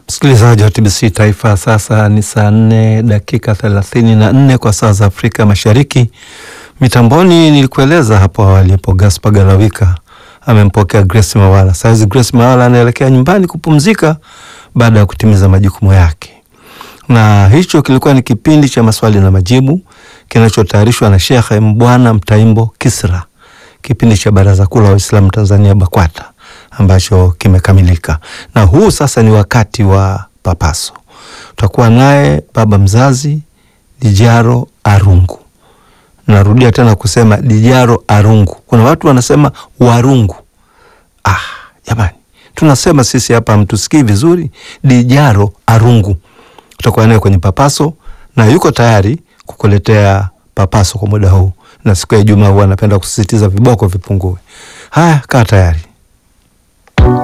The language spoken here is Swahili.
Msikilizaji wa TBC Taifa, sasa ni saa nne dakika thelathini na nne kwa saa za Afrika Mashariki. Mitamboni nilikueleza hapo awali hapo, Gaspar Galawika amempokea Grace Mawala. Saizi Grace Mawala anaelekea nyumbani kupumzika baada ya kutimiza majukumu yake, na hicho kilikuwa ni kipindi cha maswali na majibu kinachotayarishwa na Sheikh Mbwana Mtaimbo Kisra, kipindi cha Baraza Kuu la Waislamu Tanzania BAKWATA ambacho kimekamilika, na huu sasa ni wakati wa papaso. Tutakuwa naye baba mzazi Dijaro Arungu. Narudia tena kusema Dijaro Arungu. Kuna watu wanasema Warungu. Ah, jamani, tunasema sisi hapa mtusikii vizuri. Dijaro Arungu tutakuwa naye kwenye papaso na yuko tayari kukuletea papaso kwa muda huu, na siku ya Ijumaa huwa anapenda kusisitiza viboko vipungue. Haya, kaa tayari.